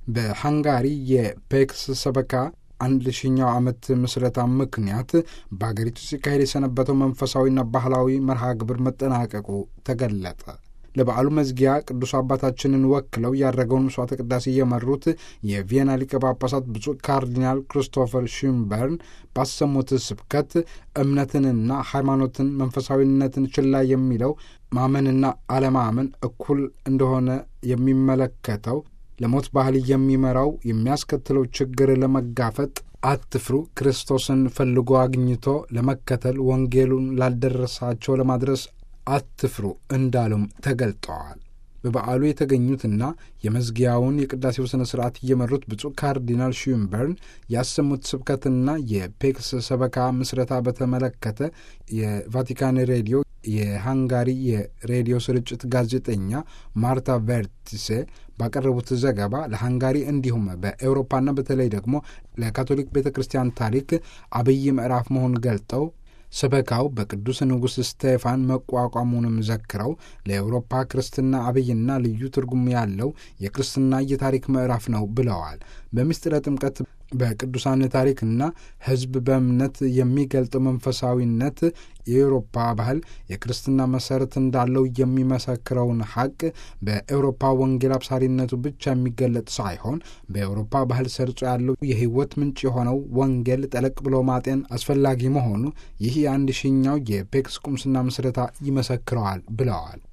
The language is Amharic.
በሃንጋሪ የፔክስ ሰበካ አንድ ሺኛው ዓመት ምስረታ ምክንያት በአገሪቱ ሲካሄድ የሰነበተው መንፈሳዊና ባህላዊ መርሃ ግብር መጠናቀቁ ተገለጠ። ለበዓሉ መዝጊያ ቅዱስ አባታችንን ወክለው ያደረገውን መስዋዕተ ቅዳሴ የመሩት የቪየና ሊቀ ጳጳሳት ብፁዕ ካርዲናል ክሪስቶፈር ሽምበርን ባሰሙት ስብከት እምነትንና ሃይማኖትን መንፈሳዊነትን ችላ የሚለው ማመንና አለማመን እኩል እንደሆነ የሚመለከተው ለሞት ባህል የሚመራው የሚያስከትለው ችግር ለመጋፈጥ አትፍሩ፣ ክርስቶስን ፈልጎ አግኝቶ ለመከተል ወንጌሉን ላልደረሳቸው ለማድረስ አትፍሩ እንዳሉም ተገልጠዋል። በበዓሉ የተገኙትና የመዝጊያውን የቅዳሴው ሥነ ሥርዓት እየመሩት ብፁዕ ካርዲናል ሹምበርን ያሰሙት ስብከትና የፔክስ ሰበካ ምስረታ በተመለከተ የቫቲካን ሬዲዮ የሃንጋሪ የሬዲዮ ስርጭት ጋዜጠኛ ማርታ ቨርቲሴ ባቀረቡት ዘገባ ለሃንጋሪ እንዲሁም በኤውሮፓና በተለይ ደግሞ ለካቶሊክ ቤተ ክርስቲያን ታሪክ አብይ ምዕራፍ መሆኑን ገልጠው ሰበካው በቅዱስ ንጉሥ ስቴፋን መቋቋሙንም ዘክረው ለአውሮፓ ክርስትና አብይና ልዩ ትርጉም ያለው የክርስትና የታሪክ ምዕራፍ ነው ብለዋል። በምስጢረ ጥምቀት በቅዱሳን ታሪክና ሕዝብ በእምነት የሚገልጠው መንፈሳዊነት የአውሮፓ ባህል የክርስትና መሰረት እንዳለው የሚመሰክረውን ሐቅ በአውሮፓ ወንጌል አብሳሪነቱ ብቻ የሚገለጥ ሳይሆን በአውሮፓ ባህል ሰርጾ ያለው የሕይወት ምንጭ የሆነው ወንጌል ጠለቅ ብሎ ማጤን አስፈላጊ መሆኑ ይህ የአንድ ሺኛው የፔክስ ቁምስና ምስረታ ይመሰክረዋል ብለዋል።